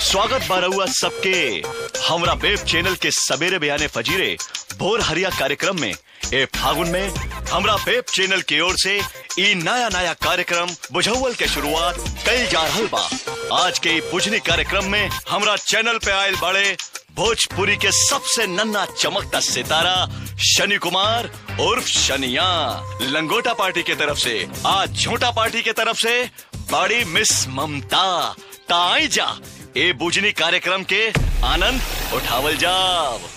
स्वागत बारहुआ सबके हमरा वेब चैनल के सवेरे बयाने फजीरे भोर हरिया कार्यक्रम में ए फागुन में हमरा वेब चैनल की ओर से ई नया नया कार्यक्रम बुझौल के शुरुआत कल जा रहल बा आज के ई बुझनी कार्यक्रम में हमरा चैनल पे आयल बड़े भोजपुरी के सबसे नन्ना चमकता सितारा शनि कुमार उर्फ शनिया लंगोटा पार्टी के तरफ से आज झोटा पार्टी के तरफ से बड़ी मिस ममता ताई जा ए बुझनी कार्यक्रम के आनंद उठावल जाव